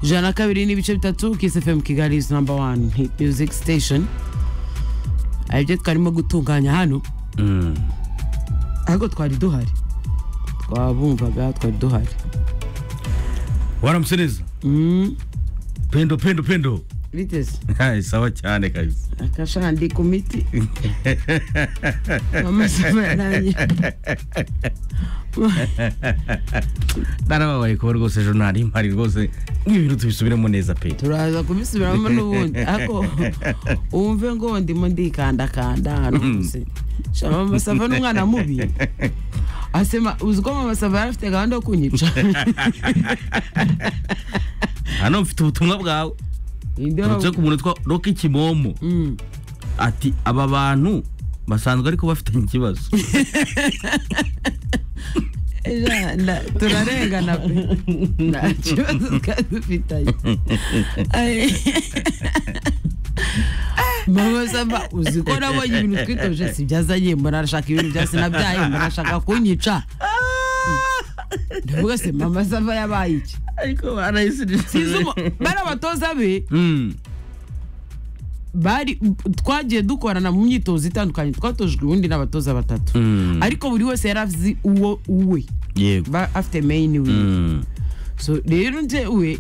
ijana na kabiri n'ibice bitatu kisfm kigali is number one hit music station hari ibyo twarimo gutunganya hano ahubwo twari duhari twabumvaga twari duhari waramusineza Mm, pendo pendo pendo biteze Hai, sawa cyane kabisa akashandi ku miti amasomo yarangiye narababaye kuba rwose jonali mpari rwose nk'ibintu tubisubiremo neza pe turaza kubisubiramo n'ubundi ariko wumve ngo ndimo ndikandakanda hano hose shama mama sava n'umwana mubi asema uzi ko mama sava yari afite gahunda yo kunyica hano mfite ubutumwa bwawe Inde wa- turutse ku muntu witwa roki kimomo Mm. ati aba bantu basanzwe ariko bafitanye ikibazo Ja, nda- turarengana pe nta kibazo twari dufitanye Ay. mama sava uzi ko nabonye ibintu twitoje si byazanye mbona arashaka ibintu bya sinabyaye mbona arashaka kunyica ndavuga se mama sava yabaye iki ariko barayisirije Sinzi umu- bari abatoza be Mm. bari twagiye dukorana mu myitozo itandukanye twatojwe ubundi n'abatoza batatu Mm. ariko buri wese yari azi uwo uwe yego ba afite main we Mm. so rero njyewe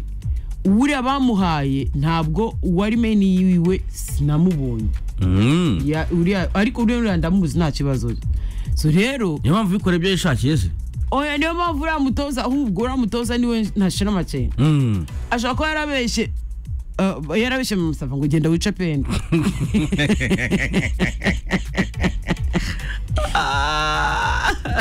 uriya bamuhaye ntabwo uwari main yiwe sinamubonye Mm. Ya- uriya- ariko uriya uriya ndamuzi nta kibazo so rero niyo mpamvu bikora ibyo yishakiye se oya niyo mpamvu uriya mutoza ahubwo uriya mutoza niwe ntashira amakenga Mm. ashobora kuba yarabeshye uh, yarabeshye mu musava ngo genda wice peni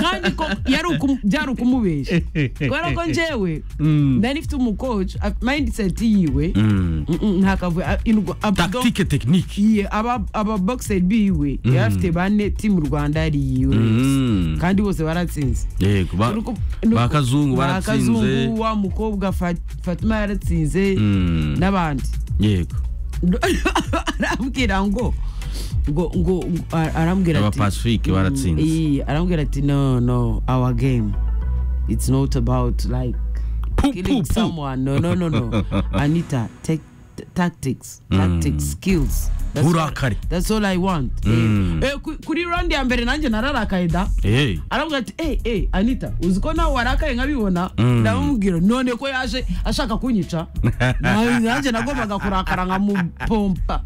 kandi ko yari ukum- byari ukumubeshya kubera ko njyewe Mm. nari mfite umukoci mindset yiwe Mm. Mm-mm, nta kavuyo a- indwa- a- tactique technique Iye, aba ababogisi biwe yari afite bane timu rwanda yari yiwe Mm. kandi bose baratsinze yego ba- Nuko- nuko- ba kazungu ba Kazungu, baratsinze wa mukobwa Fa- fatima yaratsinze Mm. n'abandi yego arambwira ngo ngo ngo a- arambwira ati Abapacifike baratsinze. Iye, arambwira ati no no our game it's not about like Pu, pu, killing pu. someone no no no no anita take t- tactics tactics skills That's all- Urakari. that's all i want Eh, Mm. eh, ku- kuri round ya mbere nanjye nararakaye da Eh, aravuga ati eh eh anita uzi ko nawe warakaye nkabibona Mm. ndamubwira none ko yaje ashaka kunyica Na- nanjye nagombaga kurakara nkamupompa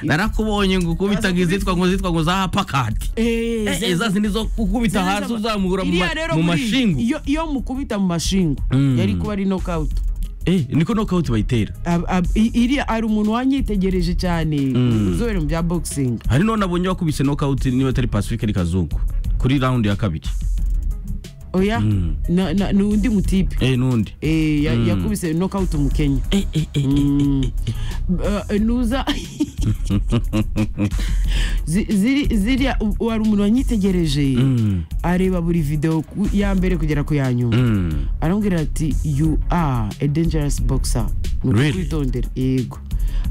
narakubonye ngo ukubitaga izitwa ngo zitwa ngo za pakati Eh, Eh, zeza- iza zindi zo gukubita zeza- hasi uzamura mu ma- Iriya rero mu buriya, mashingu iyo- iyo mukubita mu mashingu Mm. yari kuba ari nokawuti Eh, niko nokawuti bayitera Ab- ab- i- iriya ari umuntu wanyitegereje cyane uzobere mu bya boxing hari none abonye wakubise nokawuti niba atari pacifique ari kazungu kuri raundi ya kabiri oya na- na- ni undi mutipe Eh, n'undi Eh, ya- yakubise nokawuti umukenya Mm. Eh, nuza Zi- ziri- ziriya u- wari umuntu wanyitegereje Mm. areba buri video ku- ya mbere kugera ku ya nyuma Mm. arambwira ati you are a dangerous boxer Ni Really? ukwitondera yego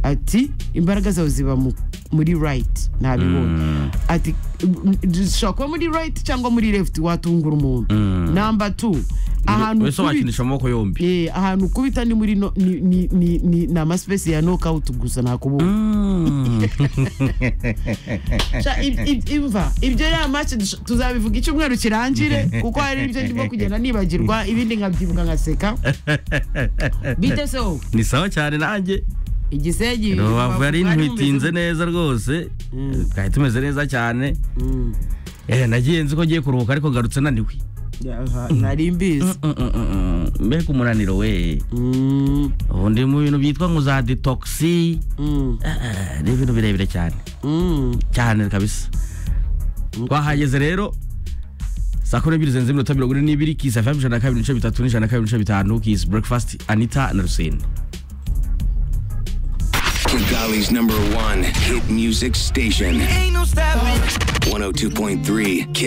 ati imbaraga zawe ziba mu- muri right ntabibonye ati mm, zishobora kuba muri right cyangwa muri left watungura umuntu Mm. number two ahantu wese ukubita- wakinisha amaboko yombi Eh, ahantu ukubita ni muri no- ni- ni- ni- ni- ni amasipesi ya nokawuti gusa nakubona Mm. Sha, im- im- imva ibyo ya mace tuzabivuga icyumweru kirangire kuko hari ibyo ndimo kugenda nibagirwa ibindi nkabyibuka nkaseka bite se wowe ni sawa cyane nanjye igisegi rubavu bari yari mu ntwitinze mizi- neza rwose Mm. twari tumeze neza cyane Mm. Eh, nagiye nzi ko ngiye kuruhuka ariko ngarutse naniwe Yaha, nari mbizi Mm, mm, mm, mm. mbega umunaniro we Mm, ubu ndi mu bintu byitwa ngo za detoxi mm, Eh, ni ibintu birebire cyane mm. cyane kabisa twahageze rero saa kumi n'ebyiri zirenze iminota mirongo ine n'ibiri kisa fm ijana na kabiri n'ibice bitatu n'ijana na kabiri n'ibice bitanu kisi breakfast anita na rusine Kigali's number one hit music station. Ain't no stopping. 102.3 Kiss